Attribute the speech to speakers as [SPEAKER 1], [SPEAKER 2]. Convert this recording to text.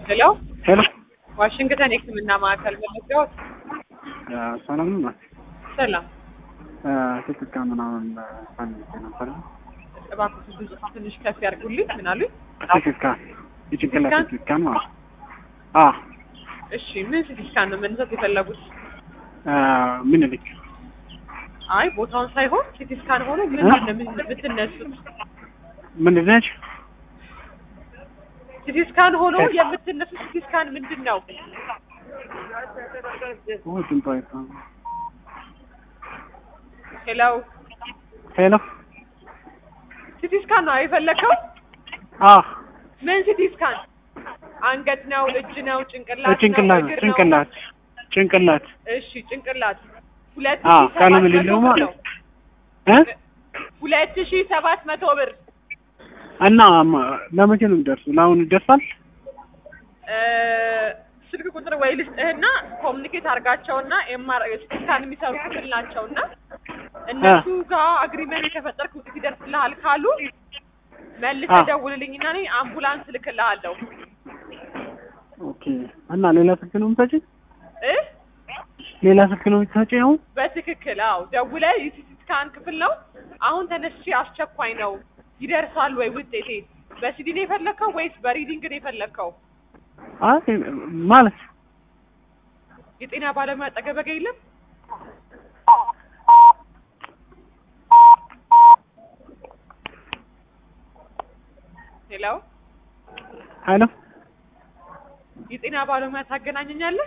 [SPEAKER 1] ሄሎ
[SPEAKER 2] ሄሎ
[SPEAKER 1] ዋሽንግተን የሕክምና ማዕከል መለስያዎት
[SPEAKER 2] ሰላም ነው።
[SPEAKER 1] ሰላም
[SPEAKER 2] ትክካ ምናምን ፈልጌ ነበር።
[SPEAKER 1] እባክዎት ድምፅ ትንሽ ከፍ ያድርጉልኝ። ምን አሉኝ?
[SPEAKER 2] ትክካ የጭንቅላት
[SPEAKER 1] ስካን?
[SPEAKER 2] ትክካ ማለት አ
[SPEAKER 1] እሺ ምን ሲቲ ስካን ነው መነሳት የፈለጉት?
[SPEAKER 2] ምን ልክ
[SPEAKER 1] አይ ቦታውን ሳይሆን ሲቲ ስካን ሆኖ ምን
[SPEAKER 2] እ?
[SPEAKER 1] ነው ምን- የምትነሱት?
[SPEAKER 2] ምን ነች?
[SPEAKER 1] ሲቲ ስካን ሆኖ የምትነሱት ሲቲ ስካን ምንድን ነው?
[SPEAKER 2] ኦ ድምጧ ይሰማል።
[SPEAKER 1] ሄሎ
[SPEAKER 2] ሄሎ
[SPEAKER 1] ሲቲ ስካን ነው የፈለከው?
[SPEAKER 2] አ
[SPEAKER 1] ምን ሲቲ ስካን? አንገት ነው፣ እጅ ነው፣ ጭንቅላት
[SPEAKER 2] ጭንቅላት
[SPEAKER 1] ነው፣ እግር ነው?
[SPEAKER 2] ጭንቅላት ጭንቅላት
[SPEAKER 1] እሺ ጭንቅላት ሁለት
[SPEAKER 2] አ
[SPEAKER 1] ሺህ
[SPEAKER 2] ቀለም
[SPEAKER 1] ሰባት መቶ
[SPEAKER 2] የሌለው
[SPEAKER 1] ብር
[SPEAKER 2] ማለት
[SPEAKER 1] ነው።
[SPEAKER 2] እ
[SPEAKER 1] ሁለት ሺህ ሰባት መቶ ብር
[SPEAKER 2] እና ማ- ለመቼ ነው የሚደርሱ? ለአሁን ይደርሳል?
[SPEAKER 1] እ፣ ስልክ ቁጥር ወይ ልስጥህና ኮሚኒኬት አድርጋቸውና ኤምአር ስካን የሚሰሩ ክፍል ናቸውና እነሱ ጋር አግሪመንት ከፈጠርክ ውጤት ይደርስልሃል ካሉ መልሰህ
[SPEAKER 2] አ።
[SPEAKER 1] ደውልልኝና እኔ አምቡላንስ ልክልሃለሁ
[SPEAKER 2] ኦኬ። እና ሌላ ስልክ ነው የምትሰጪኝ?
[SPEAKER 1] እ
[SPEAKER 2] ሌላ ስልክ ነው የምትሰጪኝ አሁን?
[SPEAKER 1] በትክክል አዎ ደውለህ የሲቲ ስካን ክፍል ነው አሁን ተነስቼ አስቸኳይ ነው ይደርሳል ወይ ውጤቴ በሲዲ ነው የፈለግከው ወይስ በሪዲንግ ነው የፈለግከው
[SPEAKER 2] አይ ማለት
[SPEAKER 1] የጤና ባለሙያ አጠገበህ ጋር የለም ሄሎ
[SPEAKER 2] ሄሎ
[SPEAKER 1] የጤና ባለሙያ ታገናኘኛለህ